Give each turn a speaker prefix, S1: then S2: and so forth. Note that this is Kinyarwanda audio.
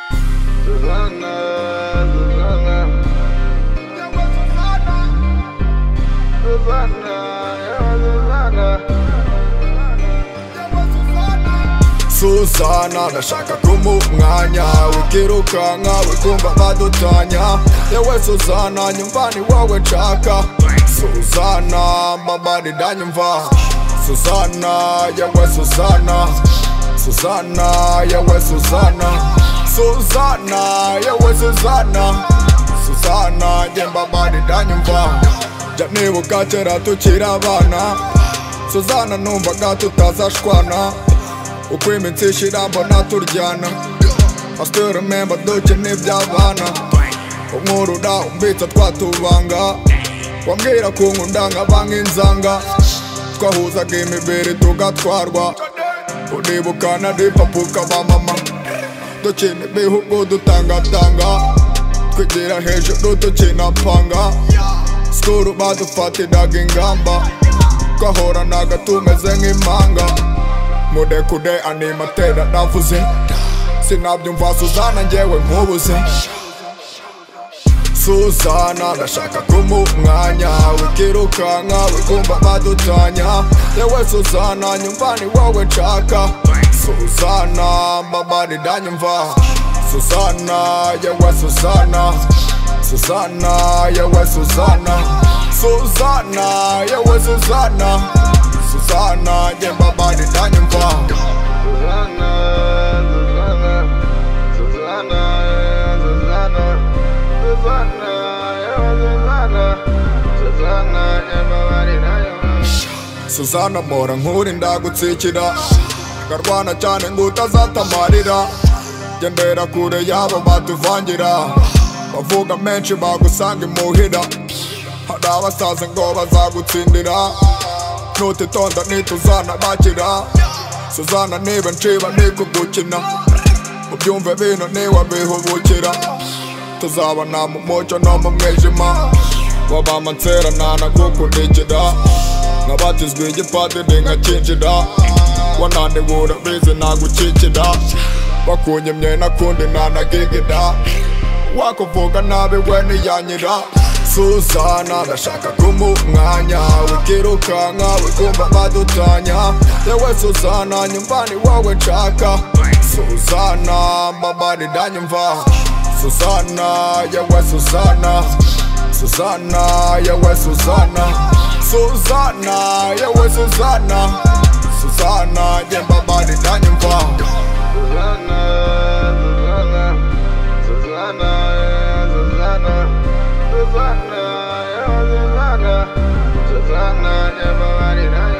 S1: Susanna, Susanna, Susanna, yeah, Susanna.
S2: Suzana ndashaka kumuha umwanya ukirukanka wikumva badutanya yewe Suzana nyumva ni wowe nshaka Suzana mama ndanyumva Suzana yewe Suzana Suzana yewe Suzana Suzana yewe Suzana Suzana njye mama ndanyumva jya nibuka kera tukiri abana Suzana numvaga tutazashwana uko iminsi ishira mbona turyana I still remember dukina iby'abana unkurura umbitsa twatubanga wambwira ko nkunda nkabanga inzanga twahuzaga imibiri tugatwarwa uribuka na ripapu ukaba mama dukina ibihugu dutangatanga twigira hejuru dukina panga sikuru badufatiraga ingamba twahoranaga tumeze nk'impanga murekude animatera navuze sinabyumva suzana njyewe nkubuze suzana ndashaka kumuha umwanya wikirukanka wikumva badutanya yewe suzana nyumva ni wowe nshaka suzana mama ndanyumva suzana yewe suzana suzana yewe suzana suzana yewe suzana suzana njye mama ndanyumva
S1: Susanna, Susanna, Susanna, yeah, Susanna, Susanna, yeah, Susanna, Susanna, yeah, Mama, yeah,
S2: suzana mpora nkuri ndagutsikira nkarwana cyane ngo utazatamarira gendera kure yabo batuvangira bavuga menshi bagusanga imuhira hari abasaza ngo bazagutsindira nutitonda ntituzanabakira suzana niba nshiba ntikugukina ubyumve bino ntiwabihubukira tuzabana mu mucyo no mu mwijima wabamansera ntanagukurikira nkabatizwa igipadiri nkakinjira wananibura bize ntagukikira bakunyimye nakundi ntanagigida wakuvuga nabi we ntiyanyira suzana ndashaka kumuha umwanya wikirukanka wikumva badutanya yewe suzana nyumva ni wowe nshaka suzana mama ndanyumva suzana yewe suzana suzana yewe suzana suzana yewe suzana suzana njye mama ndanyumva
S1: Susanna, Susanna, Susanna, yeah, Susanna, Susanna, yeah, Susanna, Susanna, yeah, Mama, yeah,